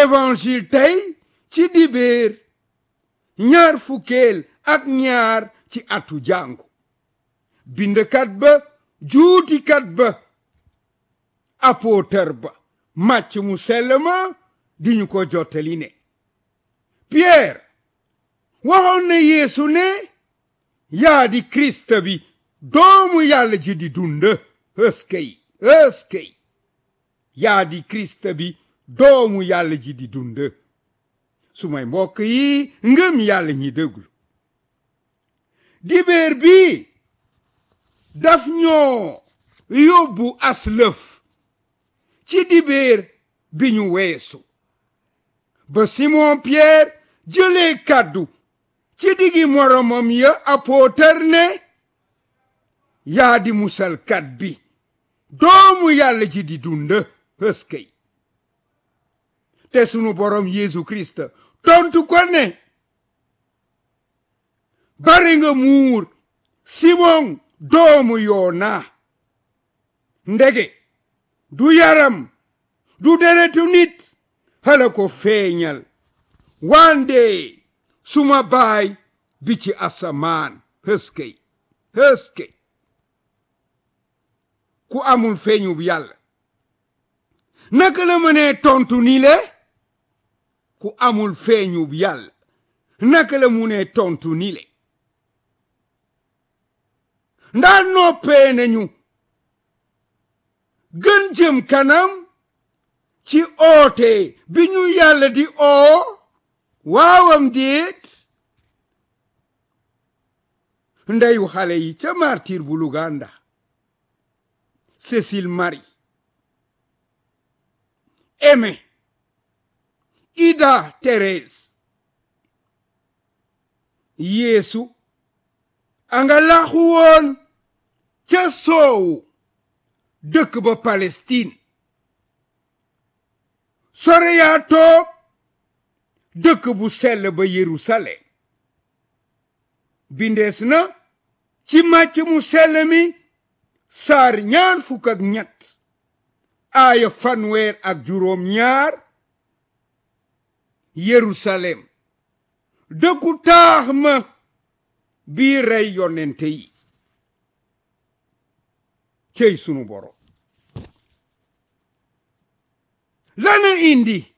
évangile tey ci dibéer ñaar fukkeel ak ñaar ci atu jàngu bindkat ba juutikat ba apôtre ba màcc mu sell ma di ñu ko jottali ne Pierre waxoon na Yeesu ne yaa di Kirist bi doomu yàlla ji di dund ëskey ëskey yaa di Kirist bi doomu yàlla ji di dund su may mbokk yi ngëm yàlla ñi déglu dibéer bi daf ñoo yóbbu aslëf ci dibéer bi ñu weesu ba Simon Pierre jëlee kàddu ci diggi moromam ya apôtar ne yaa di musalkat bi doomu yàlla ji di dund ëskey te sunu borom Yeesu Kirist tontu ko ne bari nga muur Simon doomu Yoona ndege du yaram du deretu nit hala ko feeñal wande suma baay bi ci asamaan hëskey hëskey ku amul feeñu yàlla naka la mënee tontu ni le ku amul feeñu yàlla naka la mënee tontu ni le ndaa noppee nañu gën jëm kanam ci oote bi ñu yàlla di oo waawam déet ndeyu xale yi ca martir bu Luganda Cécile Marie Aimé Ida Thérèse Yeesu anga laxu woon ca soowu dëkk ba Palestine sore yaa toog dëkk bu sell ba Yerusalem bindees na ci màcc mu sell mi saar ñaar fukk ak ñett aaya fanweer ak juróom ñaar Yerusalem dëkku taax ma bii rey yonente yi cey sunu borom lana indi